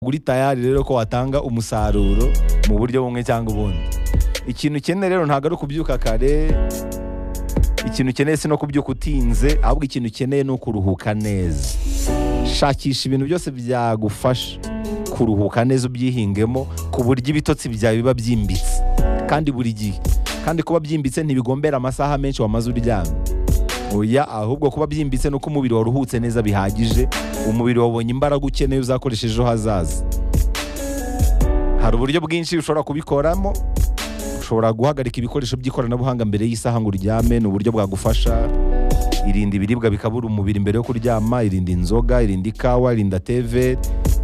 uri tayari rero ko watanga umusaruro mu buryo bumwe cyangwa ubundi ikintu ukeneye rero ntabwo ari ukubyuka kare ikintu ukeneye si no kubyuka utinze ahubwo ikintu ukeneye ni ukuruhuka neza shakisha ibintu byose byagufasha kuruhuka neza ubyihingemo ku buryo ibitotsi byawe biba byimbitse kandi buri gihe kandi kuba byimbitse ntibigombera amasaha menshi wamaze uryamye oya ahubwo kuba byimbitse nuko umubiri waruhutse neza bihagije umubiri wabonye imbaraga ukeneye uzakoresha ejo hazaza hari uburyo bwinshi ushobora kubikoramo ushobora guhagarika ibikoresho by'ikoranabuhanga mbere y'isaha ngo uryame ni uburyo bwagufasha irinda ibiribwa bikabura umubiri mbere yo kuryama irinda inzoga irinda ikawa irinda teve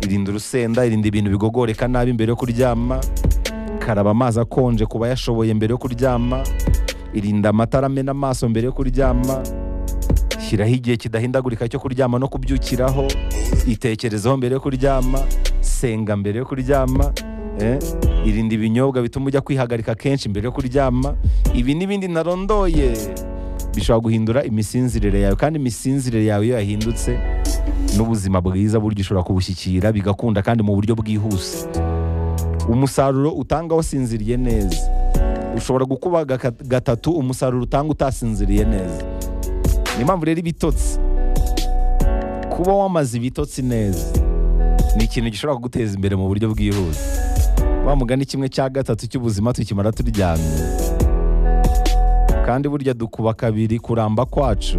irinda urusenda irinda ibintu bigogoreka nabi mbere yo kuryama karaba amazi akonje ku bayashoboye mbere yo kuryama irinda amatara amena amaso mbere yo kuryama shyiraho igihe kidahindagurika cyo kuryama no kubyukiraho itekerezeho mbere yo kuryama senga mbere yo kuryama eh, irinda ibinyobwa bituma ujya kwihagarika kenshi mbere yo kuryama ibi n'ibindi narondoye bishobora guhindura imisinzirire yawe kandi imisinzirire yawe iyo yahindutse n'ubuzima bwiza buryo ushobora kubushyikira bigakunda kandi mu buryo bwihuse umusaruro utanga wasinziriye neza ushobora gukuba gaka- gatatu umusaruro utanga utasinziriye neza ni impamvu rero ibitotsi kuba wamaze ibitotsi neza ni ikintu gishobora kuguteza imbere mu buryo bwihuse wa mugani kimwe cya gatatu cy'ubuzima tukimara turyamye kandi burya dukuba kabiri kuramba kwacu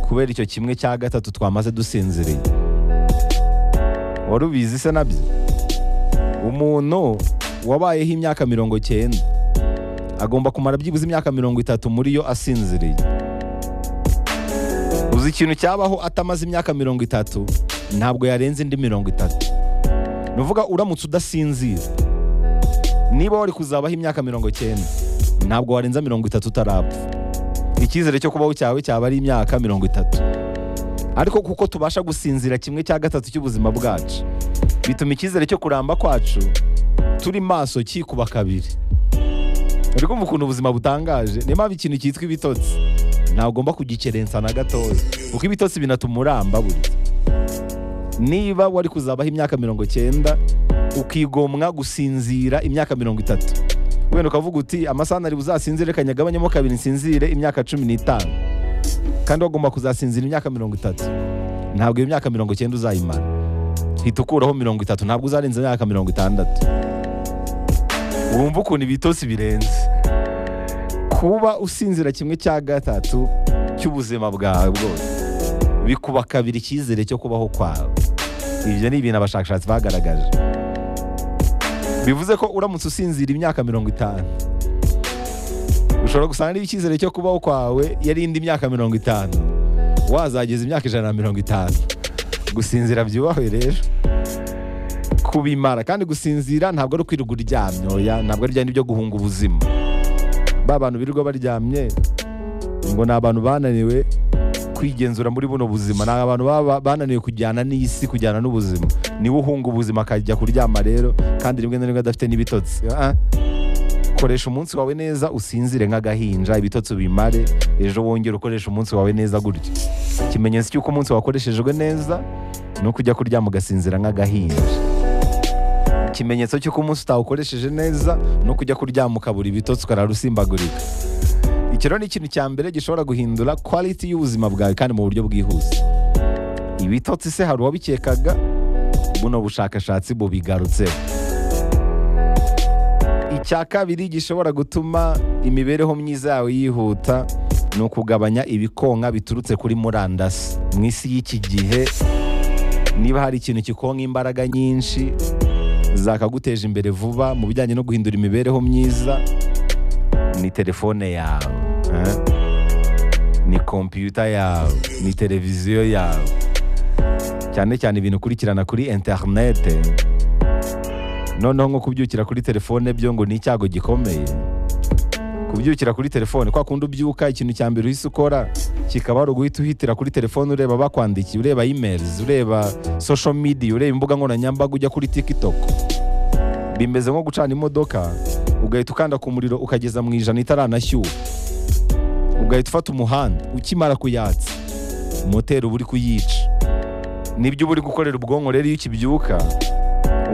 kubera icyo kimwe cya gatatu twamaze dusinziriye wari ubizi se nabyo umuntu wabayeho imyaka mirongo cyenda agomba kumara byibuze imyaka mirongo itatu muri yo asinziriye uzi ikintu cyabaho atamaze imyaka mirongo itatu ntabwo yarenza indi mirongo itatu ni uvuga uramutse udasinzira niba wari kuzabaho imyaka mirongo cyenda ntabwo warenza mirongo itatu utarapfa icyizere cyo kubaho cyawe cyaba ari imyaka mirongo itatu ariko kuko tubasha gusinzira kimwe cya gatatu cy'ubuzima bwacu bituma icyizere cyo kuramba kwacu turi maso cyikuba kabiri uri kumva ukuntu ubuzima butangaje niyo mpamvu ikintu cyitwa ibitotsi ntabwo ugomba kugikerensa na gatoya kuko ibitotsi binatuma uramba burya niba wari kuzabaho imyaka mirongo cyenda ukigomwa gusinzira imyaka mirongo itatu wenda ukavuga uti amasaha ntari buzasinzire kanyagabanyemo kabiri nsinzire imyaka cumi n'itanu kandi wagomba kuzasinzira imyaka mirongo itatu ntabwo iyo myaka mirongo cyenda uzayimara hita ukuraho mirongo itatu ntabwo uzarenza imyaka mirongo itandatu wumva ukuntu ibitotsi birenze kuba usinzira kimwe cya gatatu cy'ubuzima bwawe bwose bikuba kabiri icyizere cyo kubaho kwawe ibyo ni ibintu abashakashatsi bagaragaje bivuze ko uramutse usinzira imyaka mirongo itanu ushobora gusanga niba icyizere cyo kubaho kwawe yarinda imyaka mirongo itanu wazageza imyaka ijana na mirongo itanu gusinzira byubahwe rero kubimara kandi gusinzira ntabwo ari ukwirirwa uryamye oya ntabwo ari byo guhunga ubuzima ba bantu birirwa baryamye ngo ni abantu bananiwe kwigenzura muri buno buzima ni abantu baba bananiwe kujyana n'isi kujyana n'ubuzima niwe uhunga ubuzima akajya kuryama rero kandi rimwe na rimwe adafite n'ibitotsi Ah, ah. koresha umunsi wawe neza usinzire nk'agahinja ibitotsi ubimare ejo wongere ukoresha umunsi wawe neza gutyo ikimenyetso cy'uko umunsi wakoreshejwe neza ni uko ujya kuryama ugasinzira nk'agahinja ikimenyetso cy'uko umunsi utawukoresheje neza ni uko ujya kuryama ukabura ibitotsi ukarara usimbagurika iki rero ni ikintu cya mbere gishobora guhindura quality y'ubuzima bwawe kandi mu buryo bwihuse ibitotsi se hari uwabikekaga buno bushakashatsi bubigarutseho icya kabiri gishobora gutuma imibereho myiza yawe yihuta ni ukugabanya ibikonka biturutse kuri murandasi mu isi y'iki gihe niba hari ikintu kikonka imbaraga nyinshi zakaguteje imbere vuba mu bijyanye no guhindura imibereho myiza ni telefone yawe eh? ni kompiyuta yawe ni televiziyo yawe cyane cyane ibintu ukurikirana kuri interinete noneho nko kubyukira kuri telefone byo ngo ni icyago gikomeye kubyukira kuri telefone kwa kundi ubyuka ikintu cya mbere uhise ukora kikaba ari uguhita uhitira kuri telefone ureba bakwandikiye ureba emails ureba social media ureba imbuga nkoranyambaga ujya kuri tiktok bimeze nko gucana imodoka ugahita ukanda ku muriro ukageza mu ijana itaranashyuha ugahita ufata umuhanda ukimara kuyatsa moteri uba uri kuyica nibyo uba uri gukorera ubwonko rero iyo ukibyuka